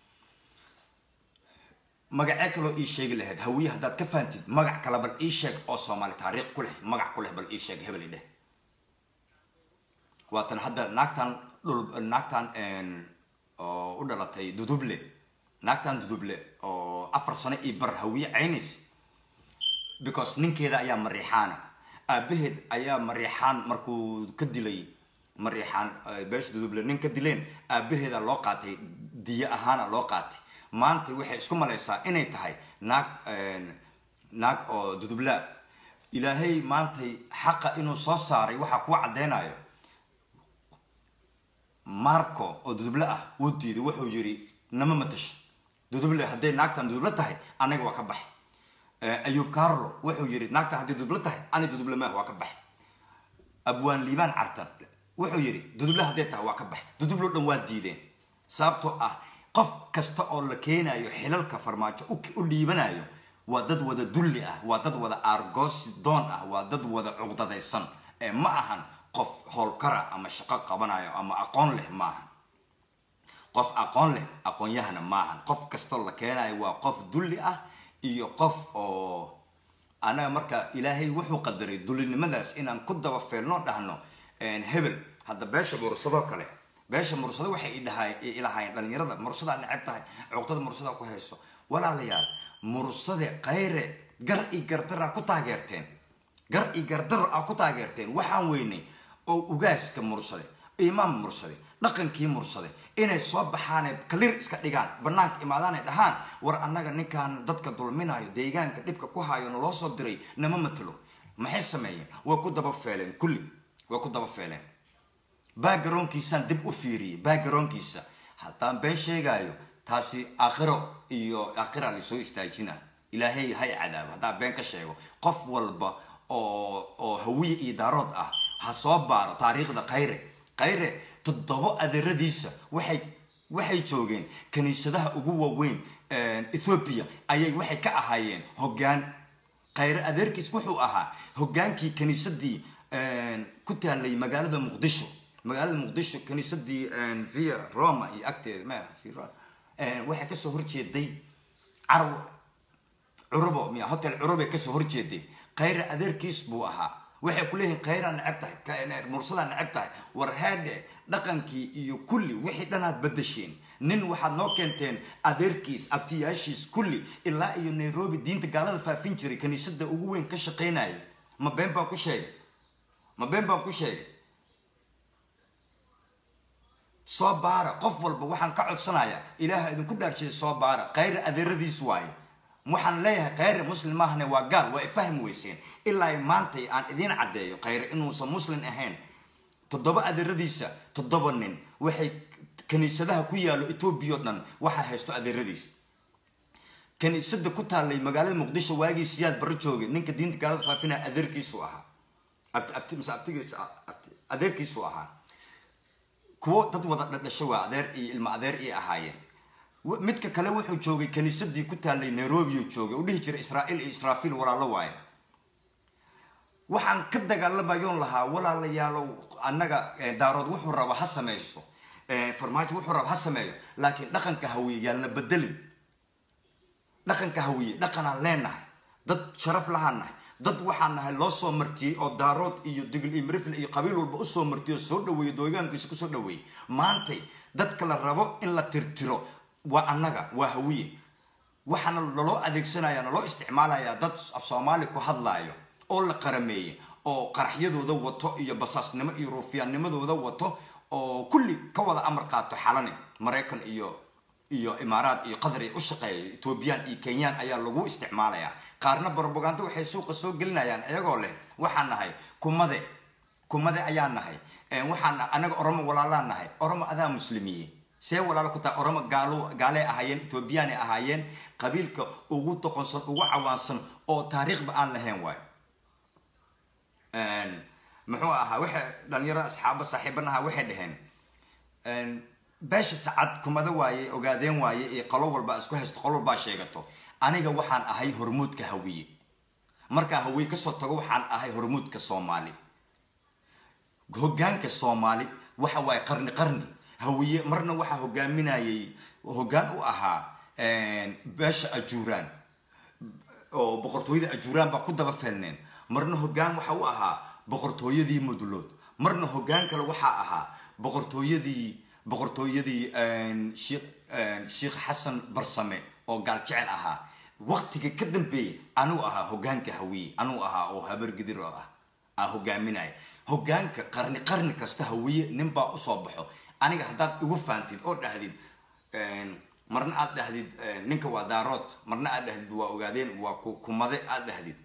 S1: magacee kaloo ii sheegi lahayd hawiye haddaad ka fahamtid magac kale bal ii sheeg oo soomaali taariikh ku leh magac ku leh bal ii sheeg hebel i dheh waatan hadda naagtan dhul naagtan oo u dhalatay duduble naagtan duduble oo afar sano io bar hawiye caynays because ninkeeda ayaa mariixaana aabaheed ayaa mariixaan markuu ka dilay mariixaan beesha duduble nin ka dileen aabaheeda loo qaatay diyo ahaana loo qaatay maanta waxay isku malaysaa inay tahay naag naag oo dudublaa ilaahay maantay xaqa inuu soo saaray waxaa kuu caddeynayo marco oo duduble ah wuu diiday wuxuu yidhi nama matasho duduble hadday naagtan duduble tahay anaga waa ka baxay ayub carlo wuxuu yidhi naagtan hadday duduble tahay ani duduble maah waa ka baxay abwaan liibaan cartan wuxuu yidhi duduble hadday tahay waa ka baxay duduble o dhan waa diideen sababtoo ah qof kasta oo la keenayo xilalka farmaajo u dhiibanayo waa dad wada dulli ah waa dad wada aargoosi doon ah waa dad wada cuqdadaysan ee ma ahan qof howlkara ama shaqo qabanayo ama aqoon leh maahan qof aqoon leh aqoonyahana maahan qof kastoo la keenayo waa qof dulli ah iyo qof oo anaga marka ilaahay wuxuu qadaray dullinimadaas inaan ku daba feelno dhahno hebel hadda beesha mursadoo kale beesha mursado waxay ilahaayeen dhalinyarada mursadaa neceb tahay cuqdada mursadaa ku hayso walaalayaal mursade kayre gar i gardara ku taageerteen gar i gardaro a ku taageerteen waxaan weynay oo ugaaska mursade imaam mursade dhaqankii mursade inay soo baxaane kalir iska dhigaan banaanka imaadaanay dhahaan war annaga ninkaan dadka dulminayo deegaanka dhibka ku hayo naloo soo diray nama matalo maxay sameeyeen waa ku daba feeleen kulli waa ku daba feeleen baagaroonkiisaan dib u fiiriyey baagaroonkiisa haddaan been sheegaayo taasi aakhiro iyo aakhira lasoo istaajina ilaahay hay cadaabo haddaan been ka sheego qof walba oo oo hawiye iyo daarood ah ha soo baaro taariikhda khayre khayre toddobo adeeradiisa waxay waxay joogeen kaniisadaha ugu waaweyn ethoobiya ayay waxay ka ahaayeen hoggaan khayre adeerkiis wuxuu ahaa hoggaankii kaniisadii ku taalay magaalada muqdisho magaalada muqdisho kaniisadii via roma iyo agteeda ma waxay kasoo horjeeday carw curubo miya hotel curubay kasoo horjeeday khayre adeerkiis buu ahaa waxay ku leeyihiin khayraa neceb tahay mursadaa neceb tahay war heedhe dhaqankii iyo kulli wixii dhanaad badasheen nin waxaad noo keenteen adeerkiis abtiyaashiis kulli ilaa iyo nairobi diinta gaalada faafin jiray kaniisada ugu weyn ka shaqaynaya ma been baan ku sheegay ma been baan ku sheegay soo baara qof walba waxaan ka codsanayaa ilaaha idinku dhaarshay soo baara khayre adeeradiis waaye waxaan leeyahay khayre muslim maahane waa gaal waa ifahmi weyseen ilaa maantay aan idiin caddeeyo khayre inuusan muslim ahayn toddoba adeeradiisa toddoba nin waxay kaniisadaha ku yaalo etoobiya o dhan waxaa haysto adeeradiis kaniisada ku taallay magaalada muqdisho waagii siyaad barro joogay ninka diinta gaalada faafinaya adeerkiisu ahaa mise abtigiis adeerkiisu ahaa kuwo dad wada dhadhasho waa adeer iyo ilmo adeer ii ahaayeen midka kale wuxuu joogay kaniisadii ku taallay nairobi uu joogay u dhihi jiray israa'iil iyo israafiil walaalo waaye waxaan ka dagaalamayoon lahaa walaalayaalow annaga daarood wuxuu raba ha samaysto farmaajo wuxuu raba ha sameeyo laakiin dhaqanka hawiye yaalna bedelin dhaqanka hawiye dhaqanaan leenahay dad sharaf lahaan nahay dad waxaan nahay loo soo martiyey oo daarood iyo digl iyo marifle iyo qabiil walba usoo martiyey oo soo dhaweeyey doogaankiisa kusoo dhaweeyey maantay dadka la rabo in la tirtiro waa annaga waa hawiye waxaana laloo adeegsanaya naloo isticmaalayaa dad af soomaali ku hadlaayo oo la qarameeyey oo qaraxyadooda wato iyo basaasnimo iyo ruufiyaannimadooda wato oo kulli ka wada amar qaato xalane maraykan iyo iyo imaaraad iyo qatar u shaqeeya etoobiyaan iyo kenyaan ayaa lagu isticmaalayaa qaarna brobaganda waxay suuqa soo gelinayaan iyagoo leh waxaan nahay kumade kumade ayaan nahay waxaan anaga oromo walaalaan nahay oromo adaa muslimiye see walaalo ku tahay oromo gaalo gaalee ahaayeen etoobiyaanay ahaayeen qabiilka ugu doqonsan ugu cawaansan oo taariikhba aan lahayn waayo muxuu ahaa waxay dhalinyaro asxaabo saaxiiban ahaa waxay dhaheen beesha sacad kumada waaye ogaadeen waaye iyo qolo walba isku haysto qolo walbaa sheegato aniga waxaan ahay hormuudka hawiye markaa hawiye kasoo tago waxaan ahay hormuudka soomaali hogaanka soomaali waxa waaye qarni qarni hawiye marna waxaa hogaaminayay hogaan u ahaa beesha ajuuraan oo boqortooyada ajuuraan baa ku daba feelneen marna hogaan waxa u ahaa boqortooyadii mudulood marna hogaan kale waxaa ahaa boqortooyadii boqortooyadii sheikh xasan barsame oo gaal jecel ahaa waqtiga ka dambeeyay anuu ahaa hogaanka hawiye anuu ahaa oo habargidir oo ah aa hogaaminaya hogaanka qarni qarni kasta hawiye ninbaa usoo baxo aniga haddaad igu faantid oo dhahdid marna aad dhahdid ninka waa daarood marna aad dhahdid waa ogaadeen waa kumade aad dhahdid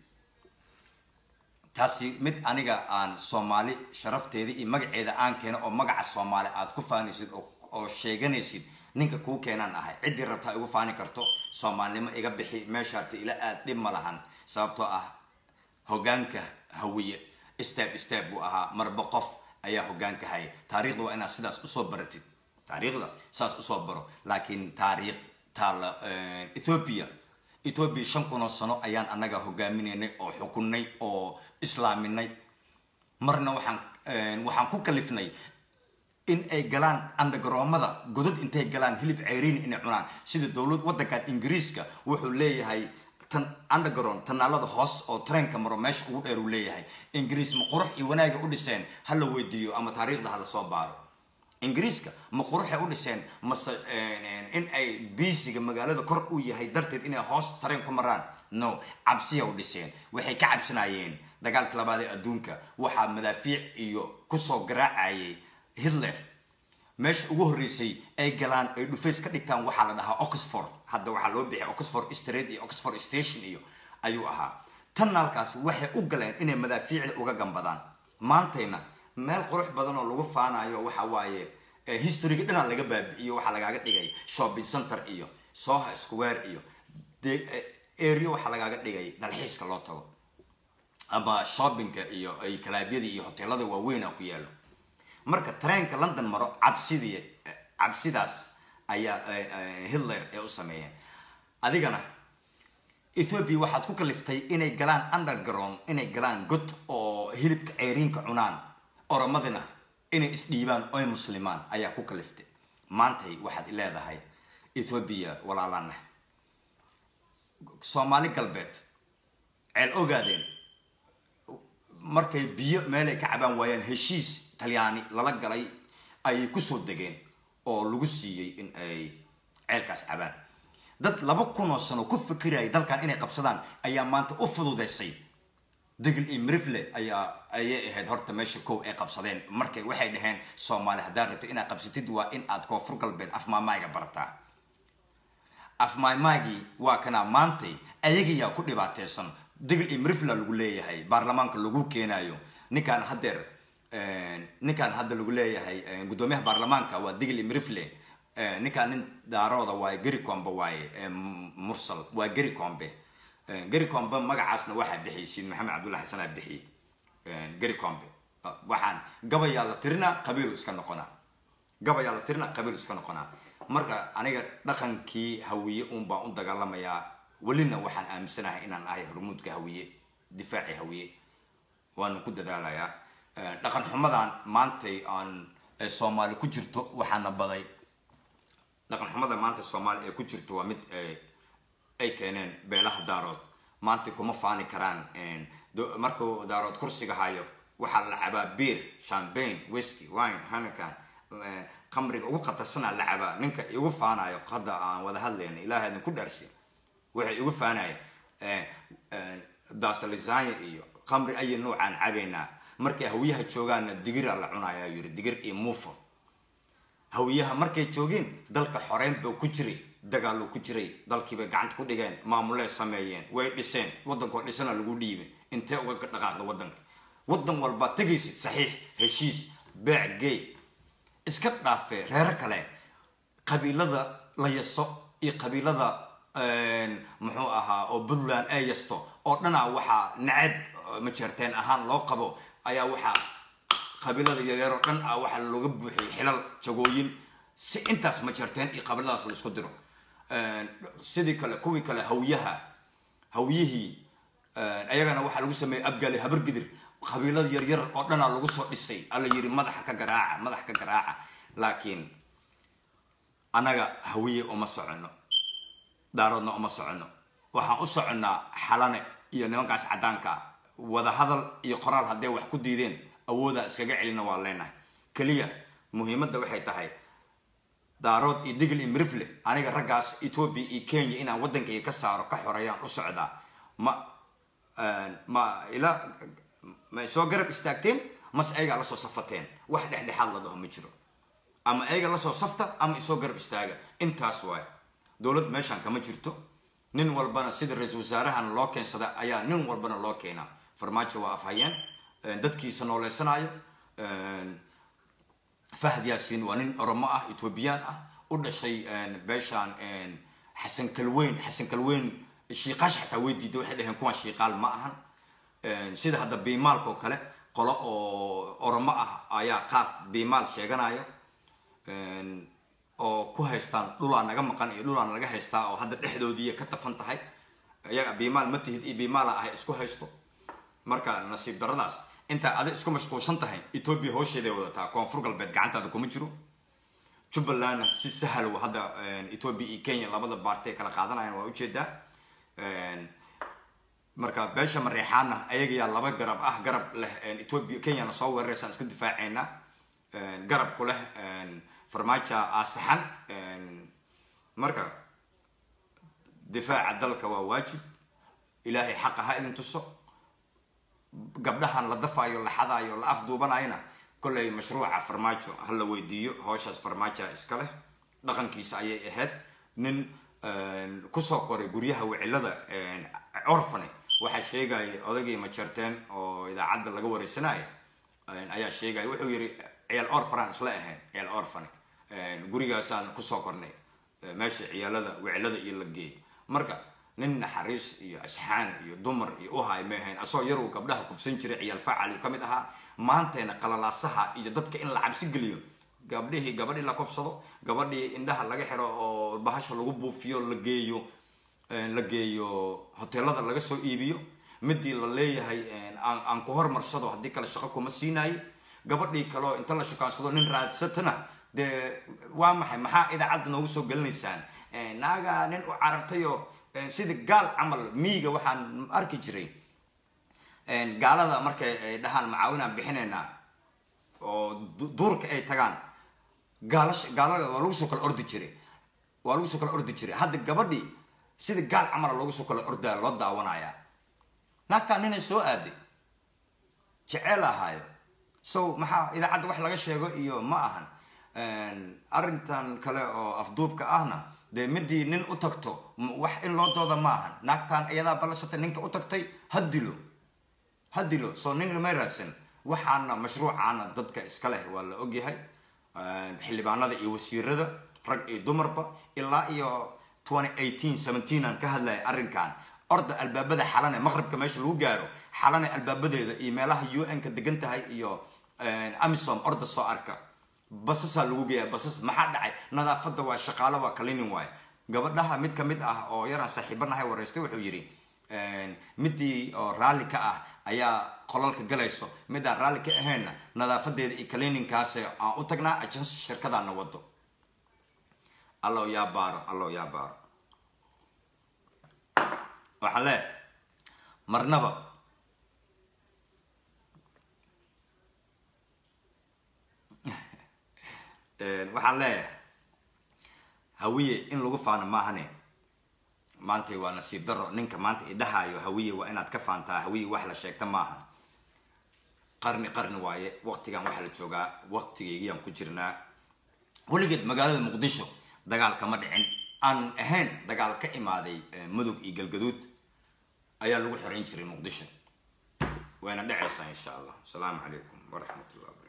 S1: taasi mid aniga aan soomaali sharafteeda iyo magaceeda aan keeno oo magaca soomaali aad ku faanaysid oo sheeganaysid ninka kuu keenaan ahay ciddii rabtaa igu faani karto soomaalnimo iga bixi meeshaarta ila aad dhib ma lahan sababtoo ah hogaanka hawiye step step buu ahaa marba qof ayaa hogaanka haya taariikhda waa inaad sidaas usoo baratid taariikhda saas usoo baro laakiin taariikh taala ethoobia ethoobia shan kunoo sano ayaan annaga hogaaminaynay oo xukunnay oo islaaminay marna waxaan waxaan ku kalifnay in ay galaan andagaroomada godad intay galaan hilib ceyriin inay cunaan sida dowlad waddankan ingiriiska wuxuu leeyahay tan underground tanaalada hoos oo treenka maro meesha ugu dheer uu leeyahay ingiriis ma qurux iyo wanaaga u dhiseen ha la weydiiyo ama taariikhda ha la soo baaro ingiriiska ma quruxay u dhiseen mase in ay biisiga magaalada kor u yahay darteed inay hoos tareen ku maraan no cabsiya u dhiseen waxay ka cabsanayeen dagaalka labaad ee adduunka waxaa madaafiic iyo kusoo garaacayay hitler meesha ugu horreysay ay galaan ay dhufays ka dhigtaan waxaa la dhahaa oxford hadda waxaa loo bixiyay oxford street iyo oxford station iyo ayuu ahaa tanaalkaas waxay u galeen inay madaafiicda uga gambadaan maantayna meel qurux badan oo lagu faanayo waxa waaye historyga dhanaan laga baabi'iyo waxaa lagaaga dhigay shopping center iyo soha square iyo area waxaa lagaaga dhigay dalxiiska loo tago ama shoppingka iyo kalaabyada iyo hoteelada waaweynaa ku yaalo marka tareenka london maro cabsidii cabsidaas ayaa hitler ee u sameeyeen adigana ethoobia waxaad ku kaliftay inay galaan underground inay galaan god oo hilibka ceyriinka cunaan oromadina inay isdhiibaan oy muslimaan ayaa ku kaliftay maantay waxaad leedahay ethoobia walaalana soomaali galbeed ceel ogaadeen markay biyo meelay ka cabaan waayaan heshiis talyaani lala galay ayay kusoo degeen oo lagu siiyey in ay ceelkaas cabaan dad laba kunoo sano ku fikirayay dalkan inay qabsadaan ayaa maanta u fududeysay degel iyo mirifle ayaa ayay ahayd horta meesha kow ay qabsadeen markay waxay dhaheen soomaali haddaad rabto inaad qabsatid waa in aad koonfur galbeed afmaamaayga barataa afmaamaagii waa kanaa maantay ayagiyaa ku dhibaateysan degel iyo mirifla lagu leeyahay baarlamaanka lagu keenayo ninkaan haddeer ninkan hadda lagu leeyahay guddoomiyaha baarlamaanka waa digli mrifle ninkaan nin daarooda waaye geri combe waaye mursal waa geri combe geri combe magacaasna waxaa bixiyay siid maxamed cabdulla xasan aa bixiyey geri combe waxaan gabayaa la tirinaa qabiilu iska noqonaa gabayaa la tirinaa qabiilu iska noqonaa marka aniga dhaqankii hawiye un baan u dagaalamayaa welina waxaan aaminsanahay inaan ahay hormuudka hawiye difaaci hawiye waanu ku dadaalayaa dhaqan xumadan maantay aan soomaali ku jirto waxaana baday dhaqan xumada maanta soomaali ee ku jirto waa mid ay keeneen beelaha daarood maanta kuma faani karaan markuu daarood kursiga hayo waxaa la cabaa beer champagne whisky wine hanikan qamriga ugu khatarsanaa la cabaa ninka igu faanayo hadda aan wada hadlayna ilaah idin ku dhaarsiya waxay igu faanaya dasalisanya iyo qamri ayay noocaan cabaynaa markay hawiyaha joogaanna digira la cunaya yiri digir iyo muufo hawiyaha markay joogeen dalka xoreyn ba ku jiray dagaaluu ku jiray dalkiibay gacanta ku dhigeen maamulee sameeyeen way dhiseen waddankoo dhisana lagu dhiibay intee uga dhaqaaqda waddanka waddan walbaa tegaysid saxiix heshiis beec gey iska dhaafee reero kale qabiilada la yaso iyo qabiilada muxuu ahaa oo puntland ay yasto oo dhanaa waxaa nacab majeerteen ahaan loo qabo ayaa waxaa qabiilada yaryaroo dhan ah waxaa looga buuxiyay xilal jagooyin si intaas majeerteen iyo qabiiladaas la isku diro sidii kale kuwii kale hawyaha hawyihii ayagana waxaa lagu sameeyey abgaali habargidir qabiilada yaryar oo dhanaa lagu soo dhisay alla yiri madaxa ka garaaca madax ka garaaca laakiin annaga hawiye uma soconno daaroodna uma soconno waxaan u soconnaa xalane iyo nimankaas caddaanka wada hadal iyo qoraal hadday wax ku diideen awoodaan iskaga celina waa leenahay keliya muhiimadda waxay tahay daarood iyo digl iyo mirifle aniga raggaas ethoobia iyo kenya inaan waddankayga ka saaro ka xoreeyaan u socdaa ma ma ila ma soo garab istaagteen mase ayagaa lasoo safateen wax dhexdhexaad la dhaho ma jiro ama ayaga lasoo safta ama isoo garab istaaga intaas waay dowlad meeshaan kama jirto nin walbana sida ra-iisul wasaarahan loo keensada ayaa nin walbana loo keenaa farmaajo waa afhayeen dadkiisa nooleysanayo fahad yaasiin waa nin oromo ah ethoobiyan ah u dhashay beeshaan xasan kalweyn xasan kalweyn shiiqaash xataa way diiday waxay dhaheen kuwan shiiqaal ma ahan sida hadda biimaalka oo kale qolo oo oromo ah ayaa qaaf biimaal sheeganayo oo ku haystaan dhulaa naga maqan iyo dhulaa naga haystaa oo hadda dhexdoodii ka tafan tahay iyaga biimaal ma tihid iyo biimaala ahay isku haysto marka nasiib daradaas intaa adig isku mashquulsan tahay ethoobia hoosheeday wadataa koonfur galbeed gacantaada kuma jiro jubbalandna si sahal hadda ethoobia iyo kenya labada baartay kala qaadanayan waa ujeedaa marka beesha mareexaana ayagayaa laba garab ah garab leh ethoobia kenyana soo weeraraysaan iska difaaceynaa garab ku leh farmaaja aasaxan marka difaaca dalka waa waajib ilaahay xaqa ha idin tuso gabdhahan la dafaayo la xadaayo la afduubanayona kollay mashruuca farmaajo ha la weydiiyo howshaas farmaaja iska leh dhaqankiisa ayay ahayd nin kusoo koray guryaha wicilada orfane waxaa sheegaya odagii majarteen oo idaacadda laga wareysanaya ayaa sheegaya wuxuu yiri ciyaal orfanaan isla ahayn ciyaal orfane gurigaasaan kusoo kornay meesha ciyaalada wicilada iyo la geeyo marka nin naxariis iyo asxaan iyo dumar iyo uhay maahayn asoo yaruu gabdhaha kufsan jiray ciyaal facal uu kamid ahaa maanteena qalalaasaha iyo dadka in la cabsi geliyo gabdhihii gabadhii la kobsado gabadhii indhaha laga xiro oo bahasha lagu buufiyo la geeyo la geeyo hoteelada laga soo iibiyo midii la leeyahay aan ku hormarsado haddii kale shaqo kuma siinayo gabadhii kaleo inta la shukaansado nin raadsatana dee waa maxay maxaa idaacadda noogu soo gelinaysaan naaga nin u carartayoo sida gaal camal miiga waxaan arki jiray gaalada markay ay dhahaan macaawinaan bixinaynaa oo duurka ay tagaan gaalash gaalada waa lagu soo kala ordi jiray waa lagu soo kala ordi jiray hadda gabadhii sida gaal camala loogu soo kala ordaya loo daawanayaa naagtaa ninay soo aaday jeceel ahaayo so maxaa idaacadda wax laga sheego iyo ma ahan arrintan kale oo afduubka ahna dee midii nin u tagto wax in loo dooda ma ahan naagtaan iyadaa ballasatay ninka u tagtay ha dilo ha dilo soo nin may raadsan waxaana mashruucaana dadka iska leh waa la ogyahay xildhibaanada iyo wasiirada rag iyo dumarba ilaa iyo aan ka hadlaya arrinkan orda albaabada xalane maqribka meesha lagu gaaro xalane albaabadeeda iyo meelaha un ka degan tahay iyo amisom orda soo arka basasaa lagu geeya basas maxaa dhacay nadaafada waa shaqaalo waa kalinin waay gabadhaha mid kamid ah oo yaraan saaxiibanahay wareystay wuxuu yidhi midii oo raalli ka ah ayaa qolalka galayso midaan raalli ka ahaynna nadaafadeeda iyo kalininkaas aan u tagnaa ajans shirkadaana wado allow yaa baaro allow yaa baaro waxaa leeyahay marnaba waxaan leeyahay hawiye in lagu faano maahane maantay waa nasiib daro ninka maanta idhahaayo hawiye waa inaad ka faantaa hawiye wax la sheegta maaha qarni qarni waaye waqtigan waxaa la joogaa waqtigeygiyaan ku jirnaa weligeed magaalada muqdisho dagaal kama dhicin aan ahayn dagaal ka imaaday mudug iyo galgaduud ayaa lagu xoreyn jiray muqdisho wayna dhacaysaa insha allah asalaamu calaykum waraxmat ullah